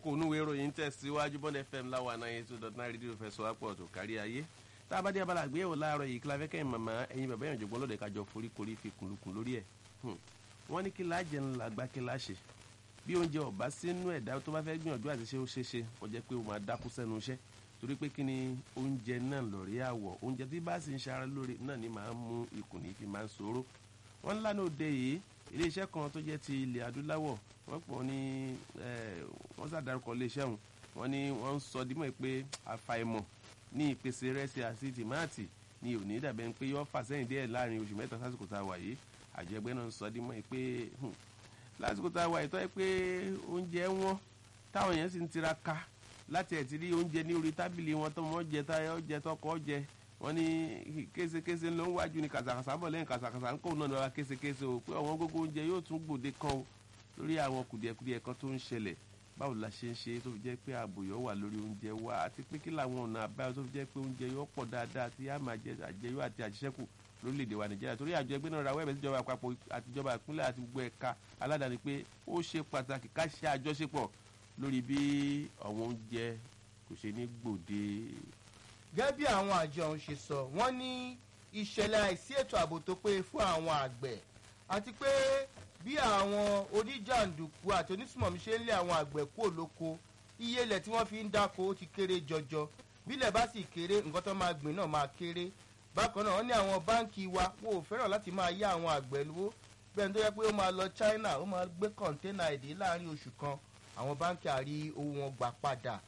kókó onúwé ìròyìn tẹ̀síwájú bond fm láwa náà eight two dot nine rédíò fẹsọ̀ àpọ̀ tó kárí ayé tá a bá dé abala àgbéyẹ̀wò láàárọ̀ yìí kíláfẹ́ kẹ́yìn màmá ẹ̀yin bàbá yẹn jọ̀gbọ́n lóde kájọ foríkorí fi kùnlùkùn lórí ẹ̀ wọ́n ní kí láàjẹ́ ńlá gbá kí láṣẹ bí oúnjẹ ọ̀bá sínú ẹ̀dá tó bá fẹ́ gbìyànjú àti ṣe ó ṣe ṣe kò jẹ́ pé ó máa dákú sẹ́nu iṣẹ́ torí pé kí ni oúnjẹ náà lọ̀rí àwọ̀ oúnjẹ tí bá sì ń ṣara lóore náà ni máa ń mú ikùn ní fi máa ń ṣòro wọ́n ńlá náà òde yìí iléeṣẹ́ kan tó jẹ́ ti ilẹ̀ adúláwọ̀ wọ́n pọ̀ ní wọ́n sàdárúkọ iléeṣẹ́ wọn wọ́n ní wọ́n ń sọ dímọ̀ pé àfàìmọ̀ ní ìpèsè rẹ́sì àti tìmáàtì ni òní dàbẹ̀ pé yọ́ fà sẹ́yìn díẹ̀ láàrin oṣù mẹ́ta sásìkò tá a wà yìí àjẹgbẹ́ náà ń sọ dímọ̀ pé lásìkò tá a wà yìí tó yẹ pé oúnjẹ wọn táwọn yẹn sì ń tiraka láti ẹ̀ ti rí oúnjẹ ní orí tábìlì wọn tó mọ́ jẹ táyọ̀ jẹ tọkọ jẹ wọ́n ní késekése ló ń wájú ní kàsàkàsà bọ̀ lẹ́yìn kàsàkàsà ń kó náà lọ́ra késekése o pé àwọn gbogbo oúnjẹ yóò tún gbòde kan o lórí àwọn kùdìẹ̀kùdìẹ̀ kan tó ń ṣẹlẹ̀ báwo la ṣe ń ṣe tó fi jẹ́ pé àbòyọ̀ wà lórí oúnjẹ wa àti pé kí làwọn ọ̀nà àbáyọ tó fi jẹ́ pé oúnjẹ yóò pọ̀ dáadáa tí a máa jẹ àjẹyó àti àjẹsẹ́kù lórílẹ̀‐èdè wa nàìjíríà torí àjọ ẹgbẹ́ náà ra wẹ́ẹ̀bẹ̀ síjọba àpapọ̀ àtijọba ìpínlẹ̀ àti gbogbo ẹ̀ka aládàáni pé ó ṣe pàtàkì ká ṣe àjọṣepọ̀ lórí bí àwọn oúnjẹ kò ṣe ní gbòde. gẹ́gẹ́ bí àwọn àjọ ọ̀hún ṣe sọ wọ́n ní ìṣẹ̀lẹ̀ àìsí ètò ààbò tó pé fún àwọn àgbẹ̀ àti pé bí àwọn oníjàǹdùkú àti onísùmọ̀mí ṣe ń lé àwọn àgbẹ̀ kúrò lóko iye ilẹ̀ tí wọ́n fi ń dáko ó ti kéré jọjọ bílẹ̀ bá sì kéré nǹkan tó máa gbìn náà máa kéré bákan náà wọ́n ní àwọn báǹkì wa wọn ò fẹ́ràn láti máa yá àwọn àgbẹ̀ lówó bẹ́ẹ̀ ni tó yẹ pé ó máa lọ China ó máa gbé kọ̀ńténà èdè láàrin oṣù kan àwọn báǹkì àrí owó wọn gbà padà